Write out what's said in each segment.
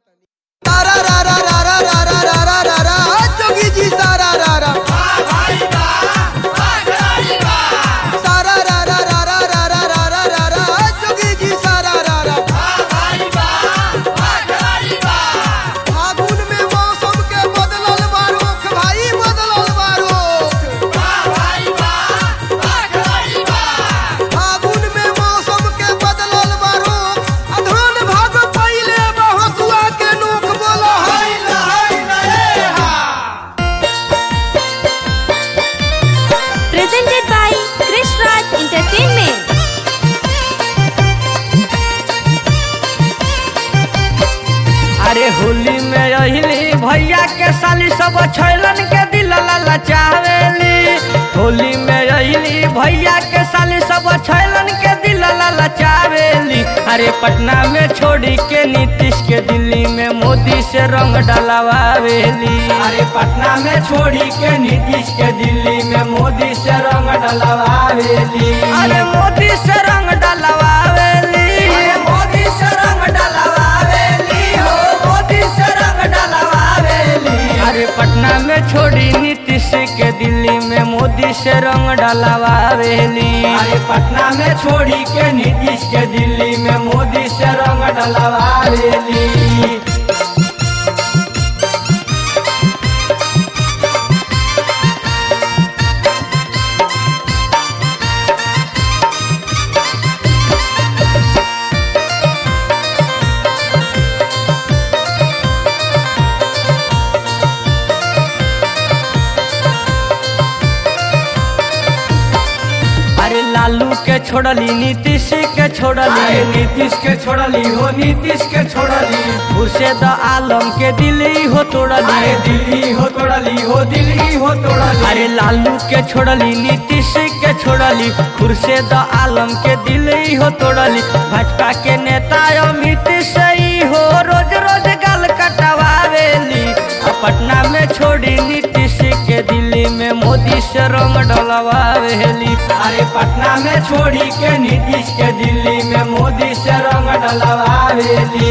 सारा रा रा रा रा रा रा रा रा रा रा जोगी जी सारा रा रा सारा रा रा रा रा रा रा रा रा रा रा जोगी जी सारा रा रा फागुन में मौसम के बदलल बारुख भाई बदलल बारुख फागुन में मौसम के बदलल बारुख अधोन भाग पहिले बहसुआ के नोक बोलो हाय हाय रे हा presented by Krish Raj Entertainment. अरे होली में अहिली भैया के साली सब छैलन के दिल ललचावेली होली में अहिली भैया के साली सब छैलन के दिल ललचावेली अरे पटना में छोड़ी के नीतीश के दिल्ली में मोदी से रंग डलवावेली अरे पटना में छोड़ी के नीतीश के दिल्ली में मोदी से रंग डलवावेली अरे मोदी से रंग डलवावेली अरे मोदी से रंग डलवावेली हो मोदी से रंग डलवावेली अरे पटना में छोड़ी नीतीश के दिल्ली में मोदी से रंग डलवावेली अरे पटना में छोड़ी के नीतीश के दिल्ली में मोदी से रंग डलवावेली अरे लालू के छोड़ली नीतीश के छोड़ली नीतीश के छोड़ली हो नीतीश के छोड़ली खुर्शेद आलम के दिल्ली हो तोड़ली दिल्ली हो तोड़ली हो दिल्ली हो तोड़ली अरे लालू के छोड़ली नीतीश के छोड़ली खुर्शेद आलम के दिल्ली हो तोड़ली भाजपा के नेता अमित सही हो रोज रोज गाल कटवावेली आ पटना में छोड़ी नीतीश के दिल्ली में मोदी से रंग डलवावेली अरे पटना में छोड़ी के नीतीश के दिल्ली में मोदी से रंग डलवावेली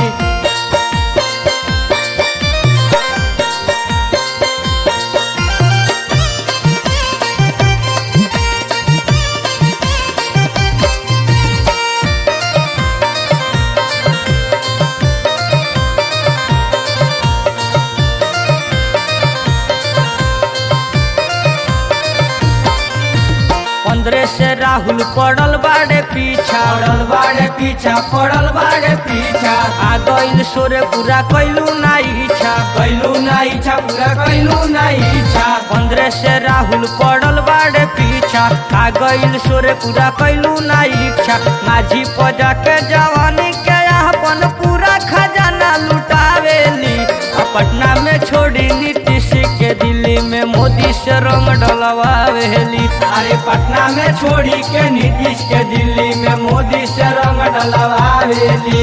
पंद्रह से राहुल पड़ल बाड़े पीछा पड़ल बाड़े पीछा पड़ल बाड़े पीछा आ गइल सोरे पूरा कैलू ना इच्छा कैलू ना इच्छा पूरा कैलू ना इच्छा पंद्रह से राहुल पड़ल बाड़े पीछा आ गइल सोरे पूरा कैलू ना इच्छा माझी पजा के जवानी के अपन पूरा खजाना लुटावेली आ पटना में छोड़ी नीतीश के दिल्ली में मोदी से रंग डलवावेली अरे पटना में छोड़ी के नीतीश के दिल्ली में मोदी से रंग डलवावेली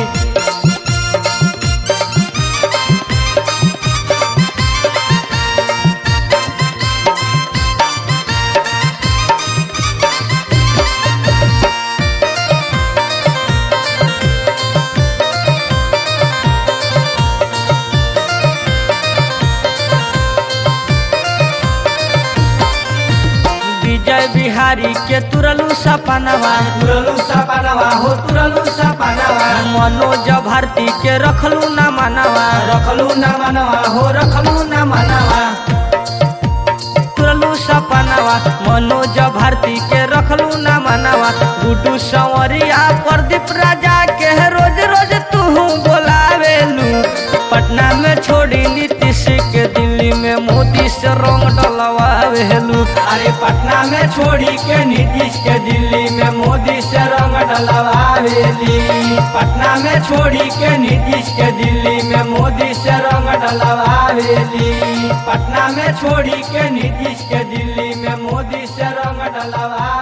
विजय बिहारी के तुरलू सपनवा तुरलू सपनवा हो तुरलू सपनवा मनोज भारती के रखलू न मनवा रखलू न मनवा हो रखलू न मनवा तुरलू सपनवा मनोज भारती के रखलू न मनवा गुड्डू संवरिया प्रदीप राजा के रोज रोज तू बोलावेलू पटना में छोड़ी नीतीश के दिल्ली में मोदी से रंग डलवावेलू अरे पटना में छोड़ी के नीतीश के दिल्ली में मोदी से रंग डलवावेली पटना में छोड़ी के नीतीश के दिल्ली में मोदी से रंग डलवावेली पटना में छोड़ी के नीतीश के दिल्ली में मोदी से रंग डलवा